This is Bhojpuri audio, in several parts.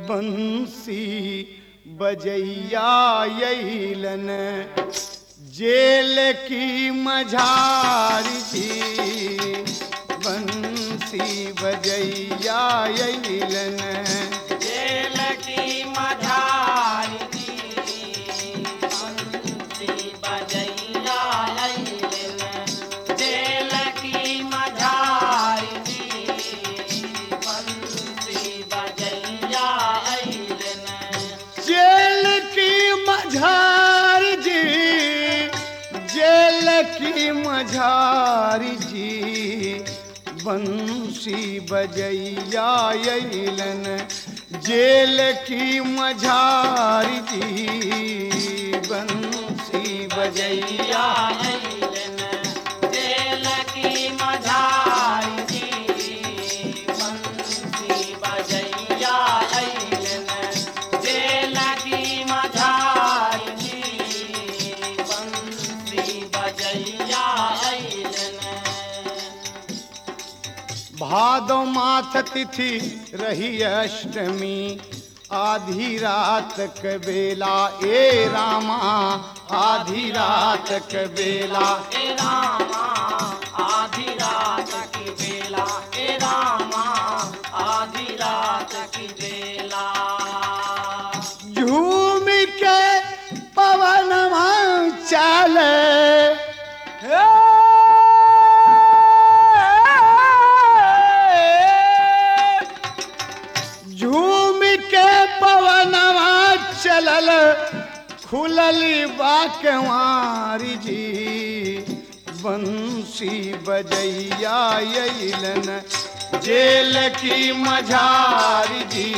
बंसी बजैया यैलन जेल की मझारी जी बंसी बजैया यैलन जेल की मझारी जी, बंसी बजैया अइलन। जेल की मझारी जी, बंसी बजैया अइलन। जेल की मझार जी जेल की मझारी जी बंसी बजैया यैलन जेल की मझारी जी बंसी बजैया अइलन। जेल की मझारी जी, बंसी बजैया अइलन। जेल की मझारी जी, बंसी बजैया अइलन। भादो माथ तिथि रही अष्टमी आधी रात क बेला ए रामा आधी रात क बेला ए रामा आधी रात की बेला ए रामा आधी रात की बेला झूम के पवन चले झूम के पवनवा चलल खुलल बाकवारी जी बंसी बजैया यैलन जेल की मझारी जी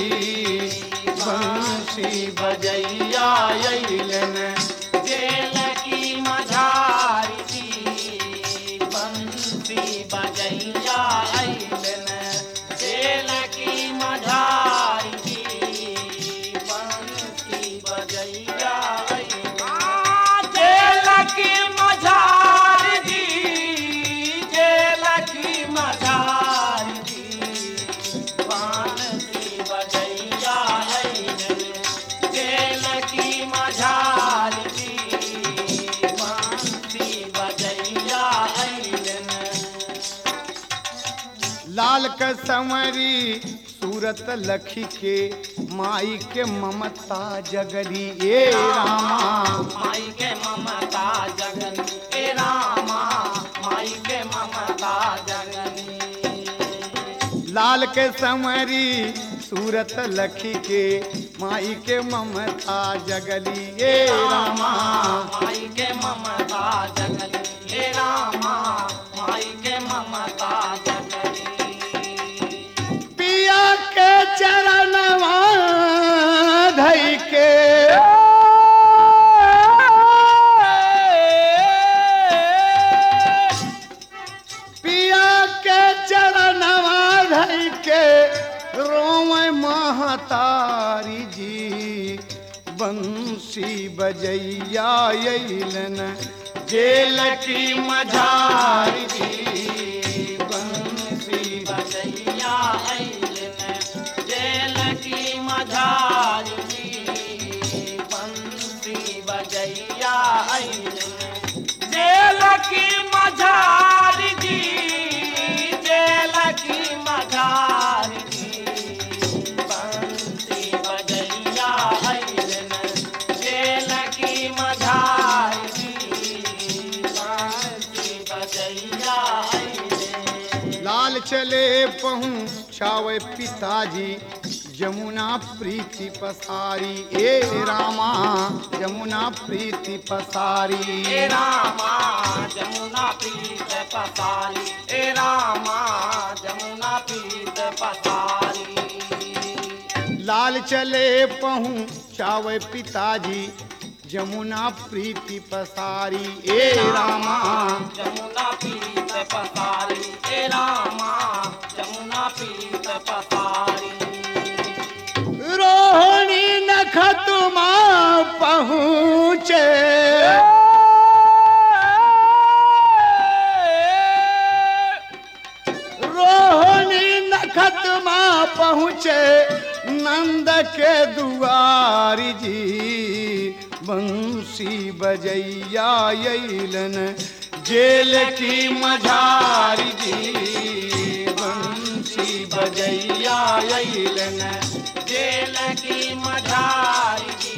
बंसी बजैया यैलन जेल की मझारी जी बंसी बजैया अइलन जेल की मझारी जी बंसी बजैया अइलन जेल की मझारी जी जेल की मझारी जी बंसी बजैया अइलन जेल की मझारी जी बंसी बजैया अइलन लाल क संवरी सूरत लखी के माई के ममता जगरी ए रामा माई के ममता जगन ए रामा माई के ममता जगनी लाल के संवरी सूरत लखी के माई के ममता जगली ए रामा माई के ममता जगनी ए रामा माई के ममता जगनी पिया के चरणवा धई के पिया के चरणवा धई के रोम महतारी जी बंसी बजैया यैलन जेल की मझारी जी बंसी बजैया अइलन जेल की मझारी जी बंसी बजैया अइलन जेल की मझारी जी जेल की मझारी जी बंसी बजैया अइलन जेल की मझारी जी बंसी बजैया अइलन लाल चले पहुँचावे पिताजी जमुना प्रीति पसारी ए रामा जमुना प्रीति पसारी ए रामा जमुना पीत पसारी ए रामा जमुना पीत पसारी लाल चले पहुँचावे पिताजी जमुना प्रीति पसारी ए रामा जमुना पीत पसारी ए रामा जमुना पीत पसारी रोहिणी नखतुमा पहुँचे रोहिणी नखतुमा पहुँचे नंद के दुआरी जी बंसी बजैया अइलन जेल की मझारी जी बंसी बजैया अइलन जेल की मझारी जी